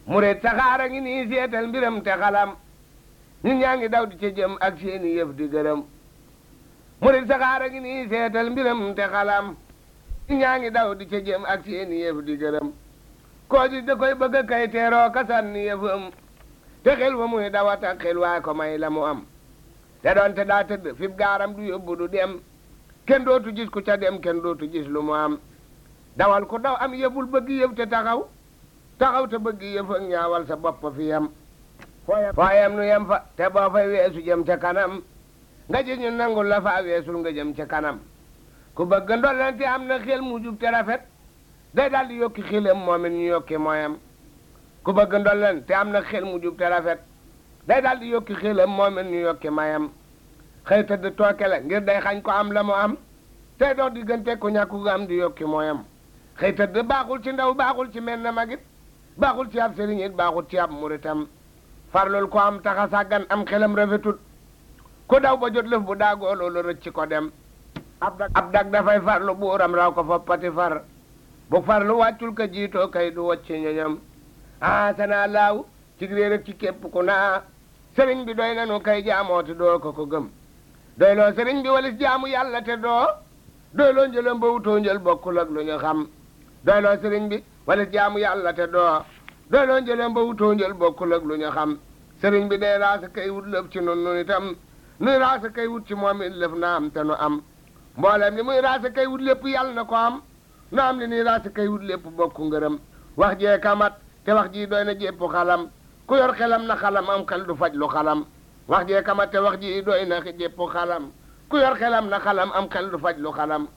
murit saxaara ngi nii seetal mbiram te xalam ñun ñaa ngi daw di ca jëm ak seeni yëf di gërëm murit saxaara ngi nii seetal mbiram te xalam ñun ñaa ngi daw di ca jëm ak seeni yëf di gërëm koo ji da koy bëgg a kay teeroo ka sànni yëfam te xel wa muy dawata xel waa ko may la mu am te doonte daa tëdd fi gaaram du yóbbu du dem kenn dootu gis ku ca dem kenn dootu gis lu mu am dawal ku daw am yëful bëgg yëf te taxaw taxaw te bëgg yëf ak ñaawal sa bopp fi yam foo yam nu yem fa te boo fay weesu jëm ca kanam nga ji ñu nangul la faa weesul nga jëm ca kanam ku bëgg ndollante am na xel mu jub te rafet day daal di yokki xelam moom it ñu yokki mooyam ku bëgg ndolleen te am na xel mu jub te rafet day daal di yokki xelam moom it ñu yokki mayam xëy tëdd tooke la ngir day xañ ko am la mu am tey dox diggante ku ñàkku nga am di yokki mooyam xëy tëdd baaxul ci ndaw baaxul ci mel na magit baaxul ci ab sëriñ it baaxul ci ab muritam farlul ko am taxa sàggan am xelam rafetut ku daw ba jot lëf bu daagoo loolu rëcc ko dem ab dag ab dag dafay farlu buuram raw ko fa pati far bu farlu wàccul ka jiitoo kay du wacc ñoñam ah sana laaw ci réer ak ci képp ku naa sëriñ bi doy nanu kay jaamooti doo ko ko gëm doy loo sëriñ bi walis jaamu yàlla te doo doy loo njëlam ba wutoo njël bokkul ak lu ñu xam doy loo sëriñ bi walis jaamu yàlla te doo doy loo njëlam ba wutoo njël bokkul ak lu ñu xam sëriñ bi day raasa kay wut lëf ci nun nun itam nuy raasa kay wut ci moom it lëf na am te nu am mboolem li muy raasa kay wut lépp yàlla na ko am nu am li nuy raasa kay wut lépp bokku ngërëm wax jee kamat te wax ji doy na jépp xalam ku yor xelam na xalam am xel du faj lu xalam wax jee kamat te wax ji doy na jépp xalam ku yor xelam na xalam am xel du faj lu xalam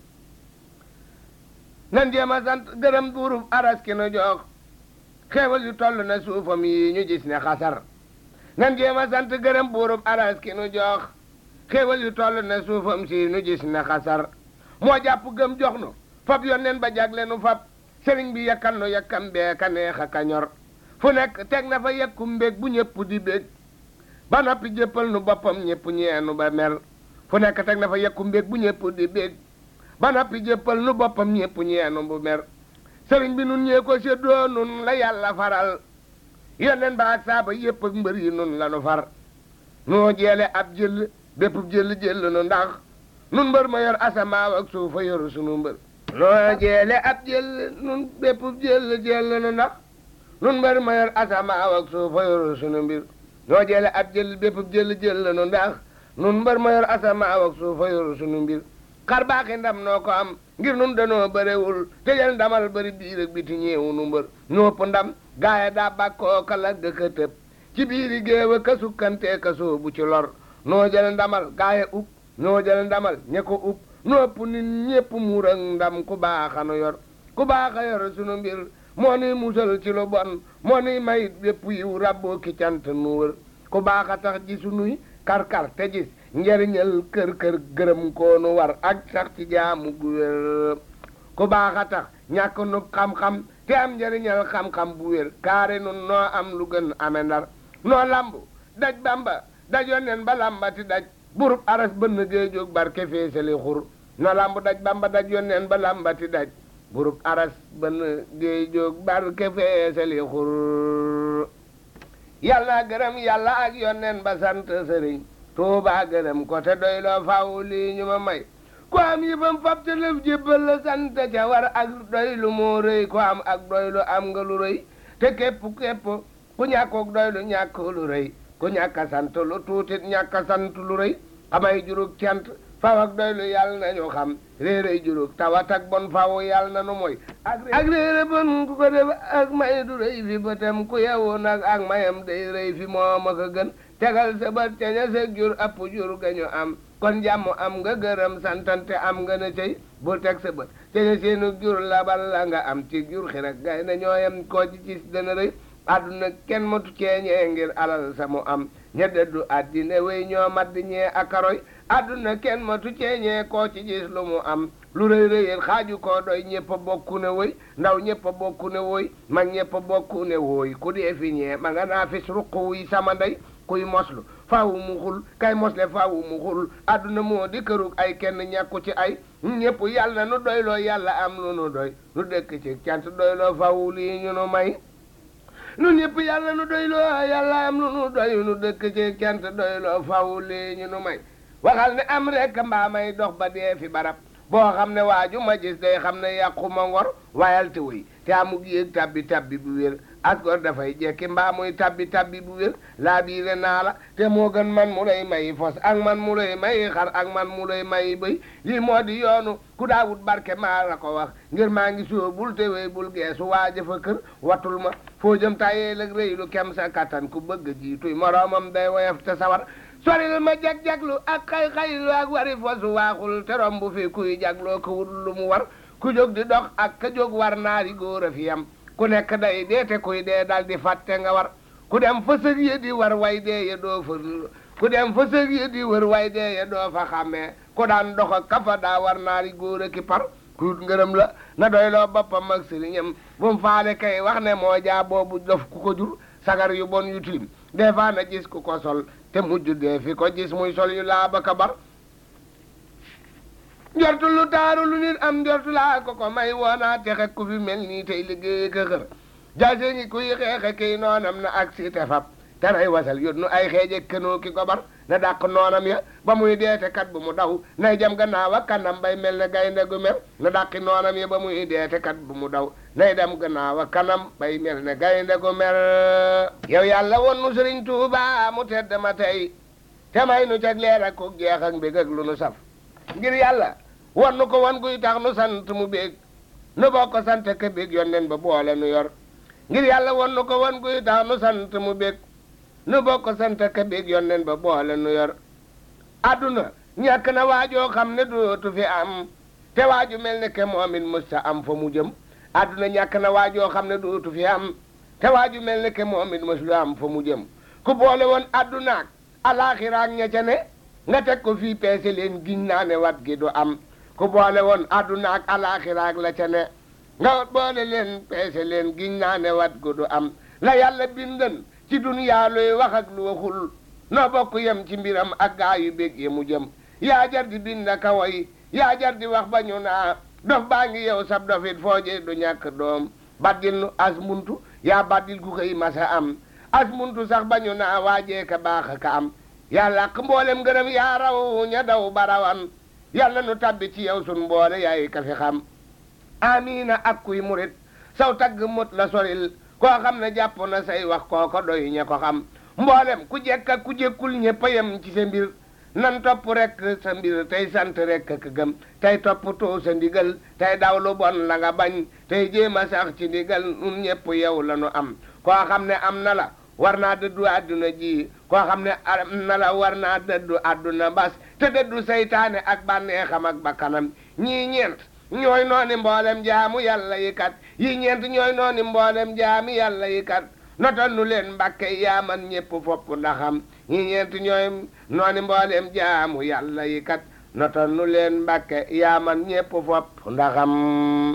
nan jéem a sant gërëm buurub aras ki nu jox xeewal yu toll na suufam yi ñu gis ne xasar nan jéem a sant gërëm buurub aras ki nu jox xéewal yu toll na suufam si nu gis na xasar moo jàpp gëm jox nu fab yonneen ba jagle nu fab sëriñ bi yakkal nu yakkam bee ka neex a ka ñor fu nekk teg na fa yekku mbég bu ñëpp di bég ba noppi jéppal nu boppam ñëpp ñeenu ba mer fu nekk teg na fa yekku mbég bu ñëpp di bég ba noppi jéppal nu boppam ñëpp ñeenu bu mer sëriñ bi nun ñee ko séddoo nun la yàlla faral yonneen ba ak saaba yépp ak mbër yi nun la nu far noo jeele ab jël bépp jël jël nu ndax nun mbër ma yor asamaaw ak suufa yor sunu mbër noo jeele ab jël nun bépp jël jël nu ndax nun mbër ma yor asamaaw ak suufa yor sunu mbir noo jeele ab jël bépp jël jël nu ndax nun mbër ma yor asamaaw ak suufa yor sunu mbir xar baaxi ndam noo ko am ngir nun danoo bërewul te jël ndamal bëri biir ak biti ñeewu nu mbër ñopp ndam gaaya daa bàkkoo ka lagg ka tëb ci biiri géewa ka sukkantee ka soobu ci lor noo jël ndamal gaaya ub noo jël ndamal ñe ko ub nopp nit ñépp muur ak ndam ku baaxa nu yor ku baaxa yor sunu mbir moo nuy musal ci lu bon moo nuy may bépp yiw rabboo ki cant nu wër ku baaxa tax ji sunuy kar-kar te gis njariñal kër-kër gërëm koo nu war ak sax ci jaamu gu wér ku baaxa tax ñàkk nu xam-xam te am njariñal xam-xam bu wér kaare nun noo am lu gën ame ndar noo lambu daj bamba dajoon nen ba lambati daj burub aras bënn géejoog barke feesali xur no lambu daj bamba daj yoon nen ba lambati daj burub aras bënn géejoog barke feesali xur yàlla gërëm yàlla ak yoon nen ba sant sëriñ tuuba gërëm ko te doy loo faw lii ñu ma may ku am yëfam fab te lëf jébbal la sant ca war ak doy lu moo rëy ku am ak doy lu am nga lu rëy te képp képp ku ñàkkook doy lu ñàkk lu rëy ku ñàkk a sant lu tuutit ñàkk a sant lu rëy xamay jurug cant faw ak doy lu yàlla nañu xam réeréy jurug tawat ak bon faw yàlla na nu mooy ak réere bon ku ko def ak may du rëy fi bëtam ku yewu nag ak mayam day rëy fi moom ak a gën tegal sa bët ca ña sa jur app jur ga ñu am kon jàmm am nga gërëm santante am nga na cey bul teg sa bët ca ña seenu jur labal la nga am ci jur xi rek gay na ñooyam koo ci gis dana rëy àdduna kenn matu ceeñee ngir alal sa mu am ña dëddu àddina wéy ñoo mat di ñee akaroy àdduna kenn matu ceeñee koo ci gis lu mu am lu rëy rëyét xaaju koo doy ñëpp a bokku ne woy ndaw ñëpp a bokku ne woy mag ñëpp a bokku ne woy ku dee fi ñee ma nga naa fis ruq wuy sama ndey kuy moslu faawu mu xul kay mosle faawu mu xul àdduna moo di kërug ay kenn ñàkku ci ay ñëpp yàlla nu doyloo yàlla am lu nu doy nu dëkk ci cant doyloo faawu lii ñu nu may nun ñëpp yàlla nu doyloo yàlla am lu nu doy nu dëkk ci kent doyloo faw lii ñu nu may waxal ne am rek mbaa may dox ba dee fi barab boo xam ne waaju ma gis day xam ne yàquma ngor wayal te wëy te amug yéeg tabbi tabbi bu wér ak gor dafay jekki mbaa muy tabbi tabbi bu wér laa biire naa la te moo gën man mu lay may fos ak man mu lay may xar ak man mu lay may bëy lii moo di yoonu ku daawut barke maa la ko wax ngir maa ngi soo bul te wéy bul geesu waaja fa kër watul ma foo jëm tayee lag rëy lu kem sa kattan ku bëgg jiituy moroomam day woyof te sawar soril ma jag-jaglu ak xay-xaylu ak wari fosu waaxul te romb fi kuy jagloo ko wut lu mu war ku jóg di dox ak ka jóg war naari góor a fi yam ku nekk day dee te kuy dee dal di fàtte nga war ku dem fa sëg yi di war way dee ya doo fa ku dem fa sëg yi di wër way dee ya doo fa xàmmee ku daan dox ak kafa daa war naari góor a ki par kuut ngërëm la na doyloo boppam ak sëriñam bu mu faale kay wax ne moo jaa boobu dof ku ko jur sagar yu bon yu tilim des fois na gis ku ko sol te mujj dee fi ko gis muy sol yu laa ba ka bar njortu lu taaru lu nit am njortu laa ko ko may woonaa texe ku fi mel nii tey liggéey ka xër jaase ngi kuy xeexe kiy noonam na ak si te fab te nay wasal yót nu ay xeeje kënoo ki ko bar na dàq noonam ya ba muy deete kat bu mu daw nay jam gannaaw ak kanam bay mel ne gaynde gu mer na dàqi noonam ya ba muy deete kat bu mu daw nay dem gannaaw ak kanam bay mel ne gaynde gu mer yow yàlla won nu sëriñ Tuuba mu tedd ma tey te may nu cag leer ak ko jeex ak mbég ak lu nu saf ngir yàlla won nu ko won guy tax nu sant mu bég nu bokk sant ka bég yonnen ba boole nu yor ngir yàlla won nu ko won guy tax nu sant mu bég nu bokk sant ka bég yonnen ba boole nu yor adduna ñàkk na waajoo xam ne dootu fi am te waaju mel ne ke moom it musta am fa mu jëm adduna ñàkk na waajoo xam ne dootu fi am te waaju mel ne ke moom it musta am fa mu jëm ku boole woon addunaak alaaxiraak ña ca ne nga teg ko fii peese leen giñ naa ne wat gi du am ku boole woon addunaak alaaxiraak la ca ne nga boole leen peese leen giñ naa ne wat gi du am la yàlla bindan ci duniyaa luy wax ak lu waxul noo bokk yem ci mbiram ak gaa yu bég ye mu jëm yaa jar di bind ka way yaa jar di wax ba ñu naa dof baa ngi yow sab dofit fooje du ñàkk doom baddil nu as muntu yaa baddil ku koy masa am as muntu sax ba ñu naa waajee ka baax ka am yaa làq mboolem gërëm yaa raw ña daw barawan yàlla nu tabbi ci yow sun mboole yaay ka fi xam amiina ak kuy murit saw tagg mut la soril koo xam ne jàpp na say wax kooko doy ña ko xam mboolem ku jekk ak ku jekkul ñëpp a yem ci sa mbir nan topp rek sa mbir tey sant rek ak gëm tey topp too sa ndigal tey daw lu bon la nga bañ tey jéem a sax ci ndigal nun ñëpp yow la nu am koo xam ne am na la war naa dëddu àdduna ji koo xam ne am na la war naa dëddu àdduna bas te dëddu seytaane ak bànneexam ak bakkanam ñii ñeent ñooy nooni mboolem jaamu yàlla yi kat yi ñeent ñooy nooni mboolem jaami yàlla yi kat notal nu leen mbàkke yaa man ñépp fopp ndaxam ñi ñeent ñooy nooni mboolem jaamu yàlla yi kat notal nu leen mbàkke yaa man ñépp fopp ndaxam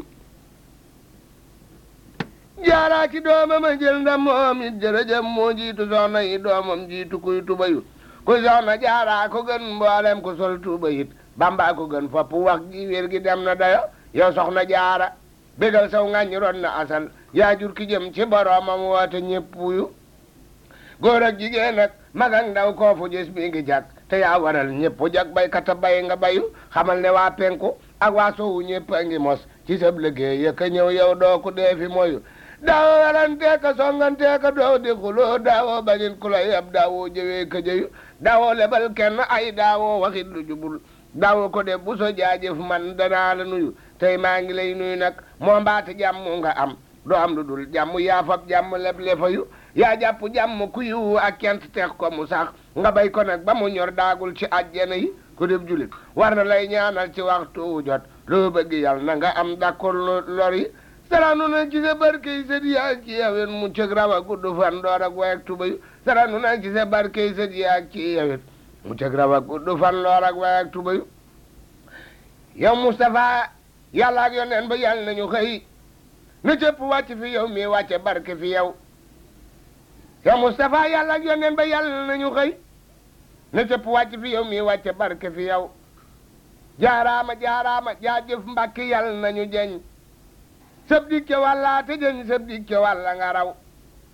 jaaraa ci doomam a jël ndam moom it jërëjëf moo jiitu soxna yi doomam jiitu kuy tubayu ku soxna jaaraa ko gën mboolem ku sol tuba it bamba ko gën fopp wax gi wér gi dem na dayo yow soxna jaara bégal saw ŋàññi ron na asal yaa jur ki jëm ci boroomam woote ñépp yu góor ak jigéen ak mag ak ndaw koo fu gis mi ngi jag te yaa waral ñépp jag baykat a bay nga bayu xamal ne waa penku ak waa sowu ñépp a ngi mos ci sab liggéey yëkka ñëw yow doo ku dee fi moyu daawoo warantee ka songantee ka doo di xuloo daawoo bañin ku la yab daawoo jëwee ka jëyu daawoo lebal kenn ay daawoo waxit lu jubul daawoo ko def bu so jaajëf man danaa la nuyu tey maa ngi lay nuyu nag moo mbaati jàmm nga am doo am lu dul jàmm yaa fab jàmm leb lefayu yaa jàpp jàmm ku yiwu ak kent teex ko mu sax nga bay ko nag ba mu ñor daagul ci àjjana yi ku def julit war na lay ñaanal ci waxtu jot loo bëgg yàlla na nga am d'accord lor yi saranu na ci sa barkey sët yaa ci yawet mu cëg rawa gudd fan door ak way ak tubayu saranu na ci sa barkey sët yaa ci yawet mu cëg rawa gudd fan loor ak way ak tubayu yow Moustapha yàlla ak yoneen ba yàlla nañu xëy na cëpp wàcc fi yow mi wàcce barke fi yow yow Moustapha yàlla ak yoneen ba yàlla nañu xëy na cëpp wàcc fi yow mi wàcce barke fi yow jaaraama jaaraama jaajëf mbàkki yàlla nañu jeñ sëb dikke wàllaa te jëñ sëb dikke wàlla nga raw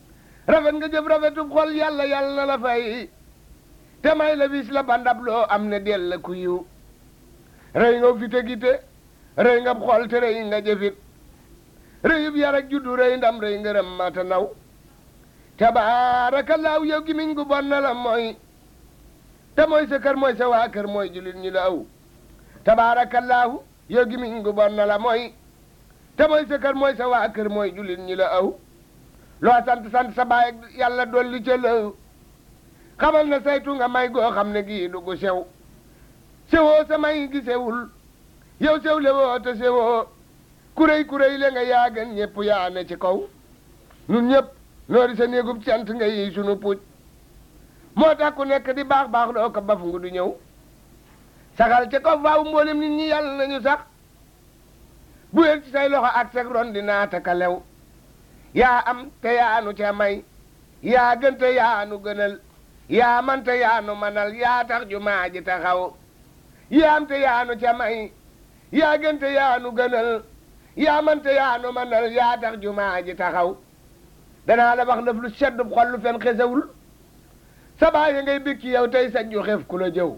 rafet nga jëf rafetub xol yàlla yàlla na la fay te may la bis la bandab loo am ne del la ku yiw rëy nga fite gite rëy nga xol te rëy nga jëfit rëyub yar ak juddu rëy ndam rëy ngërëm mata naw tabaarakallaahu yow gi miñ gu bon na la mooy te mooy sa kër mooy sa waa kër mooy julit ñi la aw tabaarakallaahu yow gi miñ gu bon na la mooy te mooy sa kër mooy sa waa kër mooy julit ñi la aw loo sant sant sa baay yàlla dolli ca la xamal na saytu nga may goo xam ne gii du gu sew sewoo sa may gi sewul yow sew le woo te sewoo kuréy kuréy le nga yaa gën ñëpp yaa ne ci kaw nun ñëpp noori sa néegub cant nga yi sunu puuj moo tax ku nekk di baax baax doo ko baf ngu du ñëw saxal ca kaw faaw mboolem nit ñi yàlla nañu sax bu yéen ci say loxo ak seg ron di naata ka lew yaa am te yaanu ca may yaa gën te yaanu gënal yaa man te yaanu manal yaa tax jumaa ji taxaw yaa am te yaanu ca may yaa gën te yaanu gënal yaa man te yaanu manal yaa tax jumaa ji taxaw danaa la wax lëf lu sedd xol lu fen xesewul sa baay ngay bikki yow tey sa ju xef ku la jëw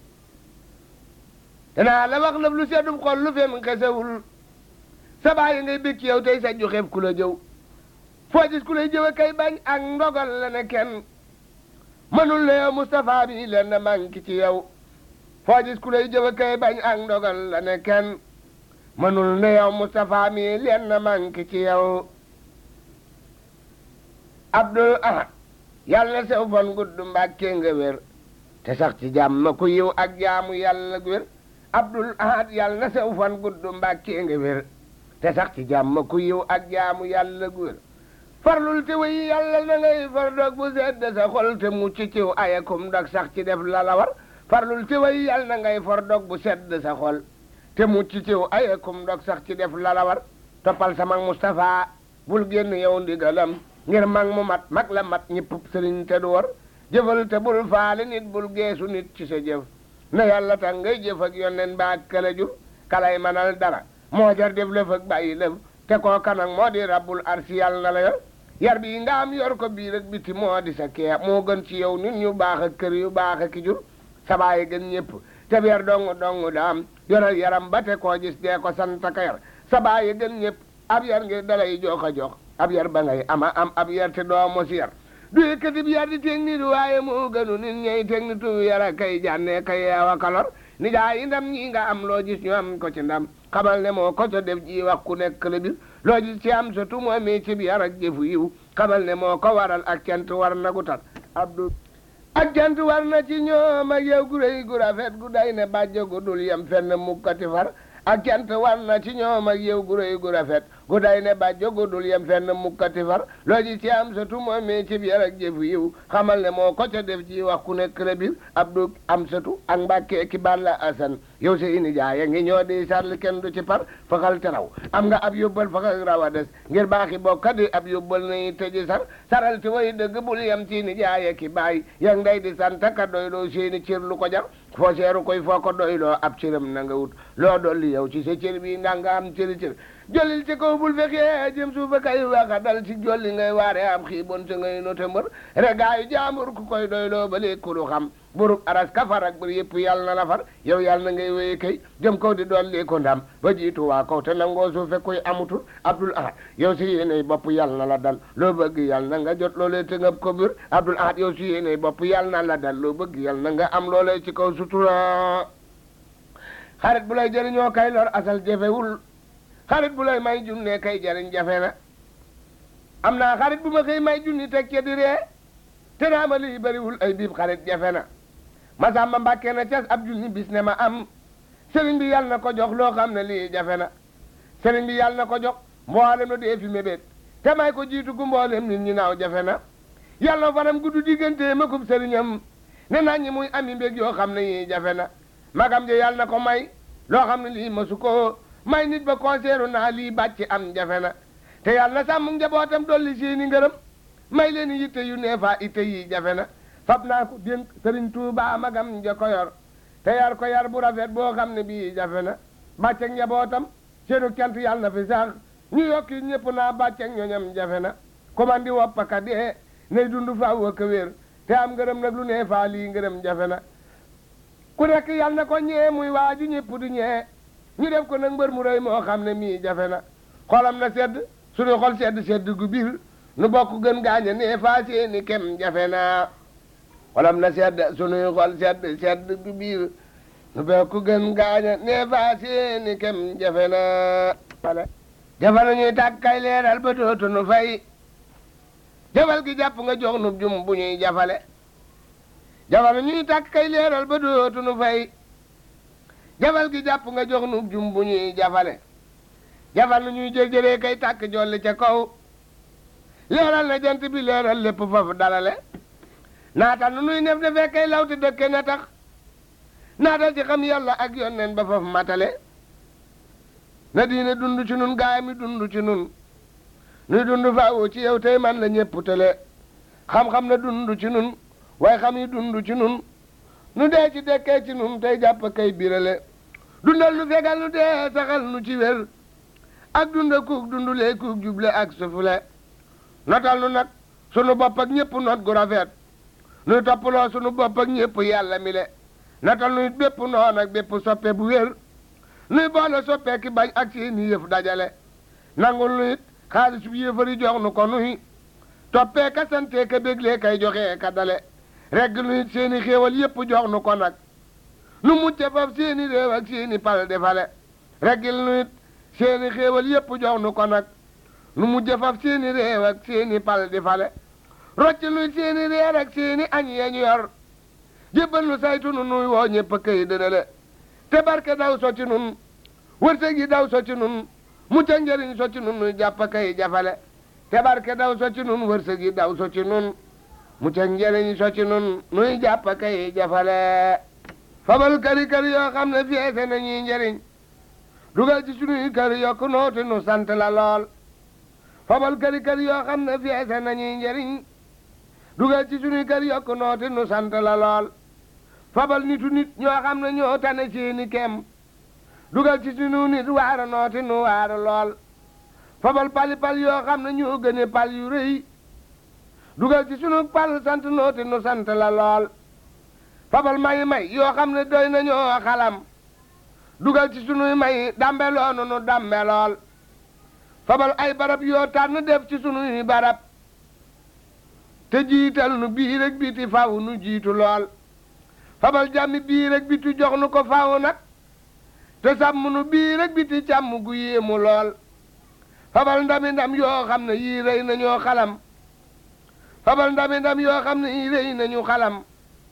danaa la wax lëf lu sedd xol lu fen xesewul sa baay ngay bikki yow tey sa ju xef ku la jëw foo gis ku lay jëwe kay bañ ak ndogal la ne kenn mënul ne yow Moustapha bi leen na manki ci yow foo gis ku lay jëwe kay bañ ak ndogal la ne kenn mënul ne yow Moustapha mi leen na manki ci yow Abdul Ahad yàlla na sew fan gudd mbàkkee nga wér te sax ci jàmm ku yiw ak jaamu yàlla gu wér Abdul Ahad yàlla na sew fan gudd mbàkkee nga wér te sax ci jàmm ku yiw ak jaamu yàlla gu wér farlul te way yàlla na ngay far dog bu sedd sa xol te mucc ciw ayakum dog sax ci def la la war farlul te way yàlla na ngay far dog bu sedd sa xol te mucc ciw ayakum dog sax ci def la la war toppal sama Moustapha bul génn yow ndigalam ngir mag mu mat mag la mat ñëpp sëriñ te du war jëfal te bul faale nit bul geesu nit ci sa jëf na yàlla tax ngay jëf ak yonneen ba kala jur kalay manal dara moo jar def lëf ak bàyyi lëf te koo kanang moo di rabbul arsi yàlla na la yor yar bi nga am yor ko biir ak biti moo di sa kee moo gën ci yow nit ñu baax ak kër yu baax ak ki jur sa baay gën ñëpp te yar dong dong daam yoral yaram ba te koo gis dee ko sant ka yar sa baay gën ñëpp ab yar ngir dalay jox a jox ab yar ba ngay ama am ab yar te doo mos yar du yëkkati bi yar di teg nit waaye moo gënu nit ñey teg nitu yara kay jànne kay yeewa kalor ni daa yi ndam ñi nga am loo gis ñu am ko ci ndam xamal ne moo ko so def ji wax ku nekk la bir loo gis ci am sa tumoo mi ci bi yar ak jëfu yiw xamal ne moo ko waral ak cant war na gu tat abdu ak cant war na ci ñoom ak yow gu rëy gu rafet gu day ne bàjjo gu dul yem fenn mukkati far ak cant war na ci ñoom ak yow gu rëy gu rafet gu day ne bàjjo gu dul yem fenn mukkati far loo ji ci am sa tumoo mi ci biir ak jëfu yiw xamal ne moo ko ca def ci wax ku nekk la biir abdu am satu ak mbàkke ki balla asan yow sa ini jaaya ngi ñoo di sarli kenn du ci par faxal te raw am nga ab yóbbal faxal raw a des ngir baaxi bokka di ab yóbbal nañu tëji sar saral ti way dëgg bul yem ci ni jaaya ki baay yang nday di santaka doyloo seeni cër lu ko jar foo seeru koy foo ko doyloo ab cëram na nga wut loo dolli yow ci sa cër bi nga nga am cëri cër jollil ci kaw bul fexee jëm suufa kay waxa dal ci jolli ngay waare am xiibon te ngay note mbër regaayu jaambur ku koy doyloo ba léegi ku lu xam burub aras kafar ak bër yëpp yàlla na la far yow yàlla na ngay wéye kay jëm kaw di doon lii ko ndam ba jiitu waa kaw te nangoo suufe koy amutul abdul ahad yow si yéeney bopp yàlla na la dal loo bëgg yàlla na nga jot loolee te ngab ko bir abdul ahad yow si yéeney bopp yàlla na la dal loo bëgg yàlla na nga am loolee ci kaw sutura xarit bu lay jëriñoo kay lor asal jafewul xarit bu lay may junne kay jariñ jafe na am naa xarit bu ma koy may junni teg ca di ree te naa ma lii bariwul ay biib xarit jafe na masamba mbàkkee na cas ab junni bis ne ma am sëriñ bi yàlla na ko jox loo xam ne lii jafe na sëriñ bi yàlla na ko jox mboolem na dee fi mébét te may ko jiitu gu mboolem nit ñi naaw jafe na yàlla na fanam gudd diggante ma kub sëriñam ne naa ñi muy ami mbég yoo xam ne yii jafe na magam je yàlla na ko may loo xam ne lii masu ko may nit ba konseeru naa lii bàcc am jafe na te yàlla na sàmm njabootam dolli seeni ngërëm may leen yitte yu neefa itte yi jafe na fab naa ko dénk sëriñ Tuuba magam ja ko yor te yar ko yar bu rafet boo xam ne bii jafe na bàcceeg njabootam seenu cant yàlla na fi sax ñu yokki ñëpp naa bàcceeg ñoñam jafe na komandi woppaka dee nay dund faaw ak wér te am ngërëm nag lu ne faa lii ngërëm jafe na ku nekk yal na ko ñee muy waaju ñëpp du ñee ñu def ko nag mbër mu rëy moo xam ne mii jafe na xolam na sedd suñu xol sedd sedd gu biir nu bokk gën gaañe nee faa seeni kem jafe na xolam na sedd suñuy xol sedd sedd gu biir nu bokk gën gaañe nee faa seeni kem jafe na jafe na ñuy tàkk kay leeral ba dootu nu fay jafal gi jàpp nga jox nu jum bu ñuy jafale jafal ñuy tàkk kay leeral ba dootu nu fay jafal gi jàpp nga jox nu jum bu ñuy jafale jafal ñuy jël-jëlee kay tàkk jolli ca kaw leeral na jant bi leeral lépp foofu dalale naatal nu nuy nef defee kay lawti dëkke na tax naatal ci xam yàlla ak yonneen ba foofu matale na diine dund ci nun gaay mi dund ci nun nuy dund faawu ci yow tey man la ñépp tele xam-xam na dund ci nun waaye xam yi dund ci nun nu dee ci dekkee ci nun tey jàpp kay birale dundal nu fegal nu dee saxal nu ci wér ak dunda kuug dundulee kuug juble ak sufule notal nu nag sunu bopp ak ñépp not gu rafet nuy toppaloo sunu bopp ak ñépp yàlla mi le notal nu it bépp noon ak bépp soppe bu wér nuy boole soppee ki bañ ak seeni yëf dajale nangul nu it xaalis bu yéefari jox nu ko nuy toppee ka santee ka béglee kay joxee ka dale regg nu it seeni xéewal yépp jox nu ko nag nu mucce faf seeni réew ak seeni pal defale reggil nu it seeni xéewal yépp jox nu ko nag nu mujje faf seeni réew ak seeni pal defale rocc nu it seeni reer ak seeni añ yañu yor jébbal nu saytu nu nuy woo ñépp kay dëdale te barke daw so ci nun wërsëg yi daw so ci nun mucc ak njëriñ so ci nun nuy jàpp kay jafale te barke daw so ci nun wërsëg yi daw so ci nun mucc ak njëriñ so ci nun nuy jàpp kay jafale fabal kari kari yoo xam ne feese nañuy njëriñ dugal ci sunuy kër yokk nooti nu sant la lool fabal kari kari yoo xam ne feese nañuy njëriñ dugal ci sunuy kër yokk nooti nu sant la lool fabal nitu nit ñoo xam ne ñoo tane seeni kem dugal ci sunu nit waara nooti nu waara lool fabal pali pal yoo xam ne ñoo gëne pal yu rëy dugal ci sunu pal sant nooti nu sant la lool fabal may may yoo xam ne doy na ñoo xalam dugal ci sunuy may dambe loonu nu dambe lool fabal ay barab yoo tànn def ci sunuy barab te jiital nu bii rek biti faw nu jiitu lool fabal jàmmi bii rek biti jox nu ko faw nag te sàmm nu bii rek biti càmm gu yéemu lool fabal ndami ndam yoo xam ne yii rëy nañoo xalam fabal ndami ndam yoo xam ne yii rëy nañu xalam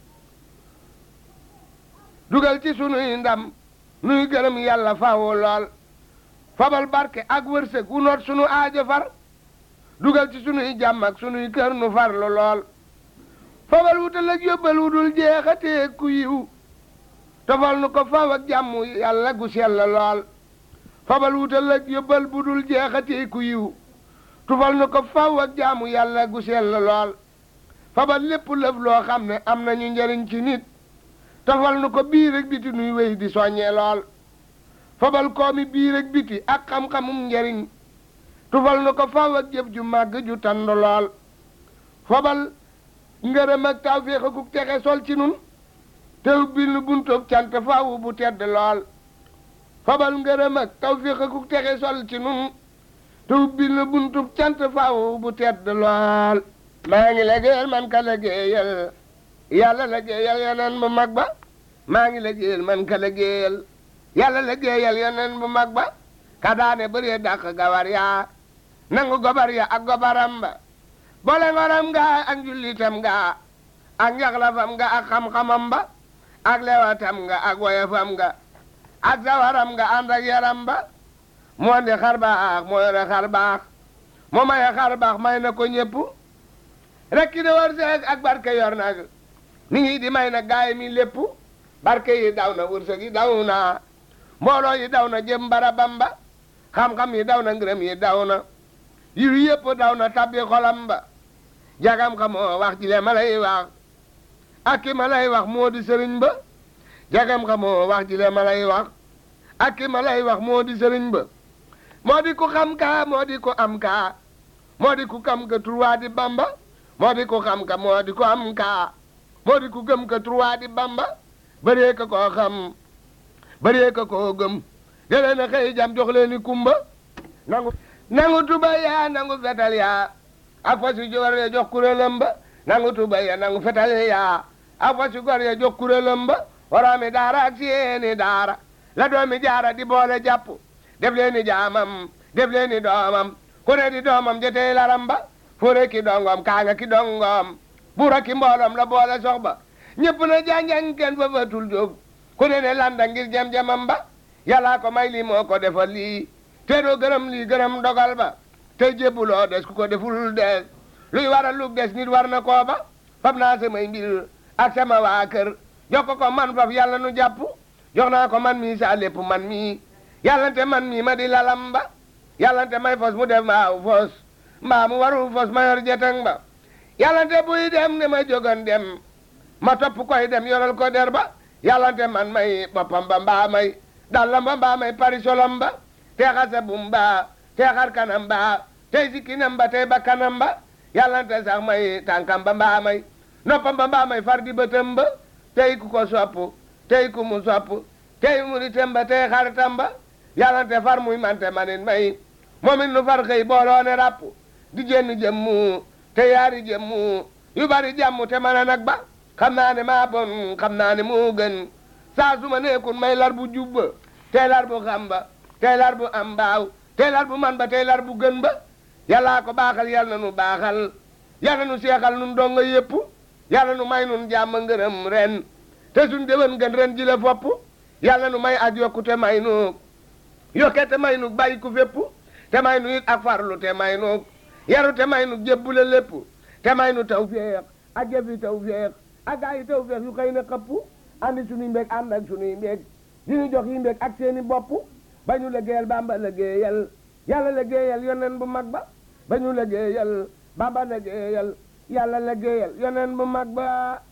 dugal ci sunuy ndam nuy gërëm yàlla faw lool fabal barke ak wërsëg wu noot sunu aajo far dugal ci sunuy jàmm ak sunuy kër nu farlu lool fabal wutal ak yóbbal wu dul jeexatee ku yiw tofal nu ko faw ak jàmm yàlla gu sell lool fabal wutal ak yóbbal bu dul jeexatee ku yiw tufal nu ko faw ak jàmm yàlla gu sell lool fabal lépp lëf loo xam ne am nañu njëriñ ci nit tofal nu ko bii rek biti nuy wéy di soññee lool fabal koomi bii rek biti ak xam-xamum njëriñ tufal nu ko faw ak jëf ju màgg ju tand lool fabal ngërëm ak tawféex akuk texe sol ci nun te ubbil nu buntub cant faw bu tedd lool fabal ngërëm ak tawféex akuk texe sol ci nun te ubbil nu buntub cant faw bu tedd lool maa ngi liggéeyal man ka liggéeyal yàlla liggéeyal yeneen bu mag ba maa ngi liggéeyal man ka liggéeyal yàlla liggéeyal yeneen bu mag ba ka daane bëree dàq gawar yaa nangu gobar ya ak gobaram ba boole ngoram nga ak njullitam nga ak njaxlafam nga ak xam-xamam ba ak lewatam nga ak woyofam nga ak sawaram nga ànd ak yaram ba moo ndi xar baax moo yore xar baax moo maye xar baax may na ko ñépp rek ki de war seeg ak barke yor nag ni ngi di may na gaay mi lépp barke yi daw na wërsëg yi daw na mbooloo yi daw na jëm barabam ba xam-xam yi daw na ngërëm yi daw na yiw yépp daw na tabbi xolam ba jagam xamoo wax ji le ma lay wax ak ki ma lay wax moo di sëriñ ba jagam xamoo wax ji le ma lay wax ak ki ma lay wax moo di sëriñ ba moo di ku xam kaa moo di ku am kaa moo di ku kam ka turwaa di bamba moo di ku xam ka moo di ku am kaa moo di ku gëm ka trois di bamba bëree ka koo xam bëree ka koo gëm delee na xëy jam jox leen ni kumba nangu nangu tuba yaa nangu fetal yaa ak fas yu jor ya jox kuréelam ba nangu tuba yaa nangu fetal yaa ak fas yu gor ya jox kuréelam ba waroomi daara ak seeni daara la doomi jaara di boole jàpp def leen ni jaamam def leen ni doomam ku ne di doomam jotey laram ba fure ki dongom kaanga ki dongom buura ki mbooloom la boole sox ba ñëpp na janjang kenn fa fatul jóg ku ne ne landa ngir jam-jamam ba yàllaa ko may lii moo ko defal lii te doo gërëm lii gërëm dogal ba te jébbuloo des ku ko deful des luy waral lu des nit war na koo ba fab naa samay mbir ak sama waa kër jox ko ko man faf yàlla nu jàpp jox naa ko man mii sa lépp man mii yàllante man mii ma di lalam ba yàllante may fos mu def maaw fos mbaa mu warul fos ma yor jetang ba yàllante buy dem ne ma jógan dem ma topp koy dem yoral ko der ba yàllante man may boppam ba mbaa may dallam ba mbaa may parisolam ba te xasa bum ba te xar kanam ba tey sikkinam ba tey bakkanam ba yàllante sax may tànkam ba mbaa may noppam ba mbaa may far di bëtam ba tey ku ko sopp tey ku mu sopp tey muritam ba tey xaritam ba yàllante far muy mante manit may moom it nu far xëy booloo ne ràpp di jenn jëmmu te yaari jëmmu yu bari jàmm te mën a nag ba xam naa ne maa bon xam naa ne moo gën saa su ma nekkun may lar bu jubba tey lar bu xam ba tey lar bu am mbaaw tey lar bu man ba tey lar bu gën ba yàllaa ko baaxal yal na nu baaxal yal na nu seexal nun donga yépp yàlla nu may nun jàmm ngërëm ren te suñ déwén gën ren ji la fopp yàlla nu may ak yokku te may nu yokke te may nu bàyyi ku fépp te may nu it ak farlu te may nu yaru te may nu jébbule lépp te may nu taw féex ak jëfi taw féex ak gaa yi taw féex yu xëy na xëpp andi suñuy mbég ànd ak suñuy mbég di ñu jox yi mbég ak seeni bopp ba ñu liggéeyal bamba liggéeyal yàlla liggéeyal yonen bu mag ba ba ñu liggéeyal bamba liggéeyal yàlla liggéeyal yonen bu mag ba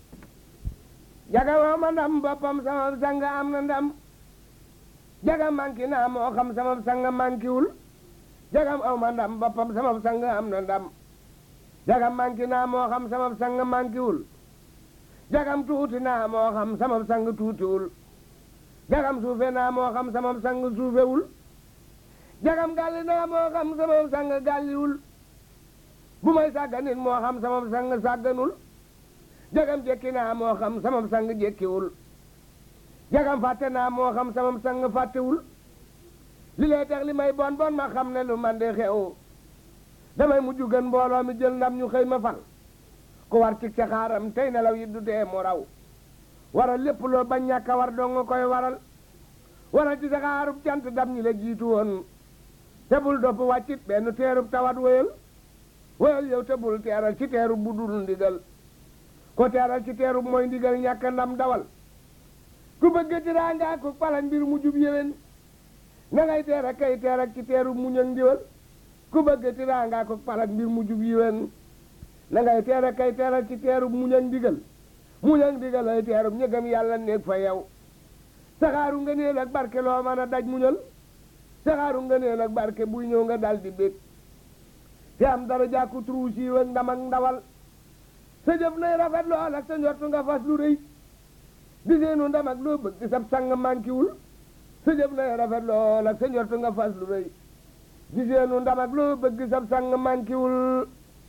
jaga woo ma ndam boppam sama sang am na ndam jaga manki naa moo xam sama sang mankiwul jagam aw ma ndam boppam sama sang am na ndam jagam manki naa moo xam sama sang mankiwul jagam tuuti naa moo xam sama sang tuutiwul jagam suufe naa moo xam sama sang suufewul jagam gàlli naa moo xam sama sang gàlliwul bu may sàgganit moo xam sama sang sàgganul jagam jekki naa moo xam sama sang jekkiwul jagam fàtte naa moo xam sama sang fàttewul li lay tax li may bon bon ma xam ne lu man de xew damay mujj gën mbooloo mi jël ndam ñu xëy ma fal ku war ci sa xaaram tey nelaw yi du dee mu raw waral lépp loo bañ ñàkk a war dong nga koy waral waral ci sa xaarub cant dam ñi la jiitu woon te bul dopp wàccit benn teerub tawat wéyal wéyal yow te bul teeral ci teerub bu dul ndigal ko teeral ci teerub mooy ndigal ñàkk ndam dawal ku bëgg tiraanga ku palan mbir mu jub yéwén na ngay teer ak kay teer ak ci teerub muñ ak ndiwal ku bëgg tiraanga ku palan mbir mu jub yéwén na ngay teer ak kay teer ak ci teerub muñ ak ndigal muñ ak ndigal ay teerub ñëgam yàlla néeg fa yow saxaaru nga neel ak barke loo mën a daj muñal saxaaru nga neel ak barke buy ñëw nga dal di bég te am dara jàkku truu siiw ak ndam ak ndawal sa jëf nay rafet lool ak sa njortu nga fas lu rëy di seenu ndam ak loo bëgg sab sang mankiwul sa jëf nay rafet lool ak sa njortu nga fas lu rëy di seenu ndam ak loo bëgg sab sang mankiwul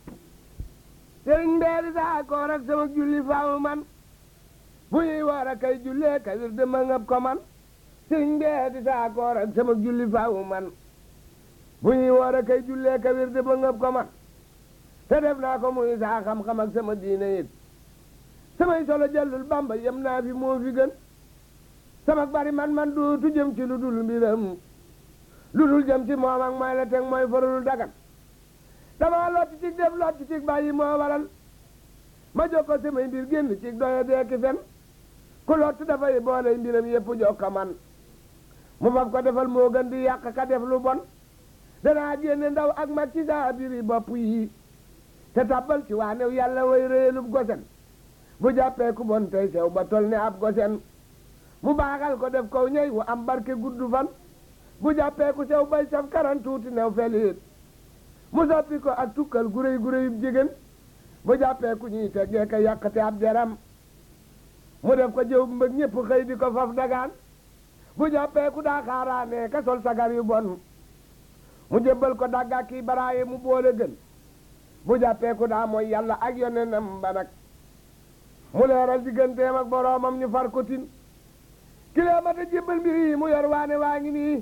sëriñ mbeeri saa koor ak sama julli faaw man bu ñuy war a kay jullee ka wir dama ngab ko man sëriñ mbeeri saa koor ak sama julli faaw man bu ñuy war a kay jullee ka wir dama ngab ko man te def naa ko muy saa xam-xam ak sama diine it samay solo jëllul bamba yem naa fi moo fi gën sama bari man man dootu jëm ci lu dul mbiram lu dul jëm ci moom ak mooy la teg mooy farul dagat dama lott ci def lott ci bàyyi moo waral ma jox ko samay mbir génn ci doye deeki fen ku lott dafay boole mbiram yépp jox ko man mu fab ko defal moo gën di yàq ka def lu bon danaa génne ndaw ak mag ci saa biri bopp yi te tabbal ci waa new yàlla way réelub gosen bu jàppee ku bon tey sew ba tol ne ab gosen mu baaxal ko def kow ñëy wu am barke gudd fan bu jàppee ku sew bay saf karan tuuti new feliit mu soppi ko ak tukkal guréy guréyub jigéen bu jàppee ku ñuy teggee ka yàqate ab deram mu def ko jëw mbëg ñëpp xëy di ko faf dagaan bu jàppee ku daa xaaraane ka sol sagar yu bon mu jébbal ko dagga kii baraaye mu boole gën bu jàppee ku daa mooy yàlla ak yonenam ba nag mu leeral digganteem ak boroomam ñu far ko tin kilee ma ta jébbal mbir yi mu yor waane waa ngi nii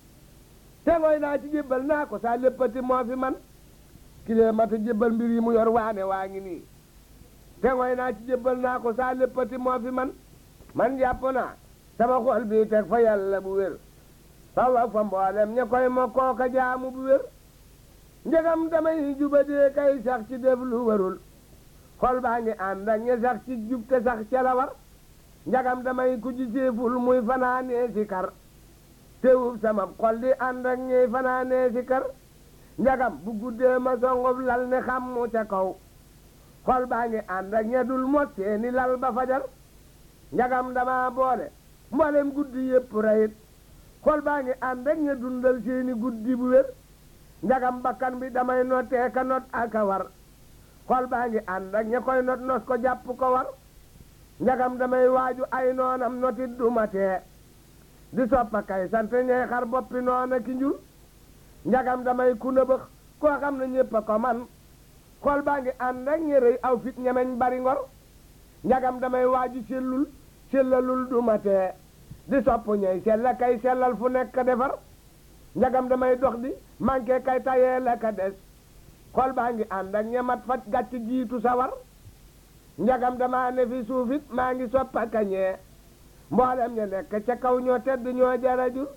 te ngooy naa ci jébbal naa ko saa léppati moo fi man kilee ma ta jébbal mbir yi mu yor waane waa ngi nii te ngooy naa ci jébbal naa ko saa léppati moo fi man man jàpp naa sama xol bii teg fa yàlla bu wér fawa fa mboolem ña koy ma kooka jaamu bu wér njëgam damay jubadee kay sax ci def lu warul xol baa ngi ànd ak ña sax ci jub te sax ca la war njagam damay ku ji séeful muy fanaanee si kar teewub sama xol di ànd ak ñey fanaanee si kar njagam bu guddee ma songob lal ne xammu ca kaw xol baa ngi ànd ak ña dul mot seeni lal ba fajar njagam dama boole mboolem guddi yépp rayit xol baa ngi ànd ak ña dundal seeni guddi bu wér njagam bakkan bi damay notee ka not ak a war xol baa ngi ànd ak ña koy not nos ko jàpp ko war njagam damay waaju ay noonam notit du ma tee di soppa kay sant ñey xar boppi noona ki njur njagam damay ku nëbëx koo xam ne ñépp a ko man xol baa ngi ànd ak ñi rëy aw fit ñemeñ bari ngor njagam damay waaju sellul sellalul du ma tee di sopp ñey sella kay sellal fu nekk defar njagam damay dox di manqué kay tayee la ka des xol baa ngi ànd ak ñemat faj gàcc jiitu sawar njagam damaa ne fi suufit maa ngi soppa kañee mboolem ña nekk ca kaw ñoo tedd ñoo jarajur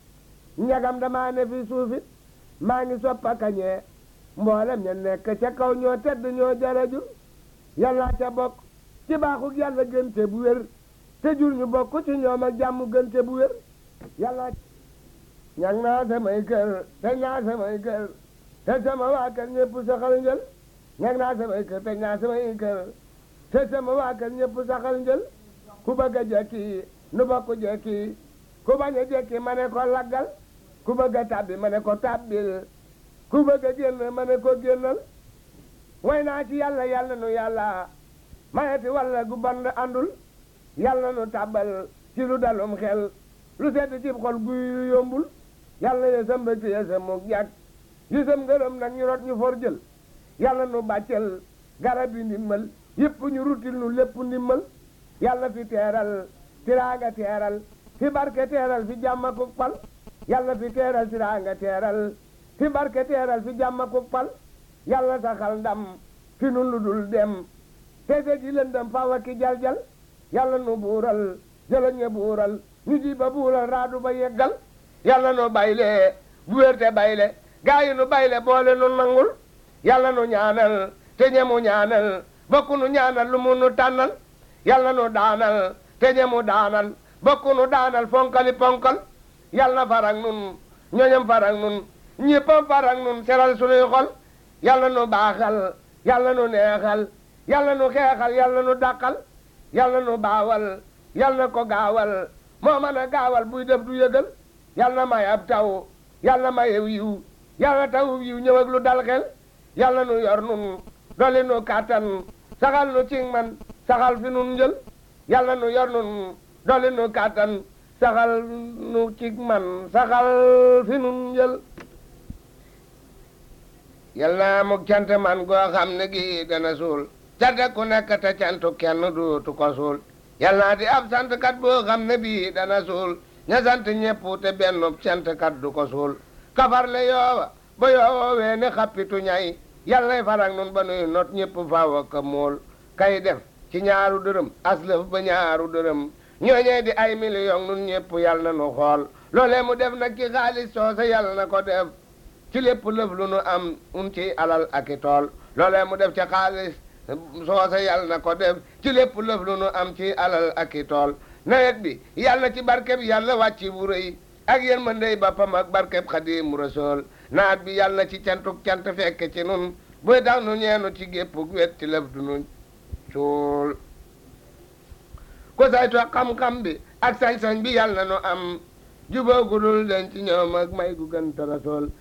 njagam damaa ne fi suufit maa ngi soppa kañee mboolem ña nekk ca kaw ñoo tedd ñoo jarajur yàlla ca bokk ci baaxug yàlla gënte bu wér te jur ñu bokk ci ñoom ak jàmm gënte bu wér yàlla ñag naa samay kër te naa samay kër te sama waa kër ñëpp saxal njël ñag naa samay kër te naa samay kër te sama waa kër ñëpp saxal njël ku bëgg a jekki nu bokk jekki ku bañ a jekki ma ne ko laggal ku bëgg a tàbbi ma ne ko tàbbil ku bëgg a génn ma ne ko génnal way naa ci yàlla yàlla nu yàlla mayeti walla gu band àndul yàlla nu tàbbal ci lu dalum xel lu sedd cib xol guy yombul yàlla yesam ba ci yesam mu jàkk yesam ngërëm nag ñu rot ñu for jël yàlla nu bàccel garab yi ndimmal yëpp ñu rutil nu lépp ndimmal yàlla fi teeral tiraanga teeral fi barke teeral fi jàmm ku pal yàlla fi teeral tiraanga teeral fi barke teeral fi jàmm ku pal yàlla saxal ndam fi nun lu dul dem teese ji lëndëm fawa ki jal-jal yàlla nu buural jëlañ ñe buural ñu ji ba buural raadu ba yeggal yàlla nu bayle bu wérte bayle gaa yi nu bayle boole nu nangul yàlla nu ñaanal te ñemu ñaanal bokku nu ñaanal lu mu nu tànnal yàlla nu daanal te ñemu daanal bokku nu daanal fonkali ponkal yàlla na farak nun ñoñam farak nun ñéppam farak nun seral sunuy xol yàlla nu baaxal yàlla nu neexal yàlla nu xeexal yàlla nu dàqal yàlla nu baawal yàlla na ko gaawal moo mën a gaawal buy def du yëgal yàlla na may ab taw yàlla na may yiw yàlla na taw yiw ñëw ak lu dal xel yàlla nu yor nun doli nu kàttan saxal nu cing man saxal fi nun njël yàlla nu yor nun doli nu kàttan saxal nu cing man saxal fi nun njël yal naa mu cant man goo xam ne gi dana suul cant ku nekk te cantu kenn duutu ko suul yal naa di ab santkat boo xam ne bii dana suul ña sant ñépp te benn cantkat du ko suul kafarle yoowa ba yoowee ne xappitu ñay yàllay farak nun ba nuy not ñépp faaw ak mool kay def ci ñaaru dërëm aslëf ba ñaaru dërëm ñooñee di ay million nun ñépp yal na nu xool loolee mu def nag ci xaalis soose yal na ko def ci lépp lëf lu nu am un ci alal ak i tool loolee mu def ci xaalis soose yal na ko def ci lépp lëf lu nu am ci alal ak i tool nawet bi yal na ci barkeb yàlla wàcci bu rëy ak yéen ma ndey bappam ak barkeb Xaadimu Rasuul naat bi yal na ci cantuk cant fekk ci nun buy tax nu ñeenu ci gépp wet ci lëf du nu suul ku saytu xam-xam bi ak sañ-sañ bi yal na nu am jubóo gu dul den ci ñoom ak may gu gën te rasool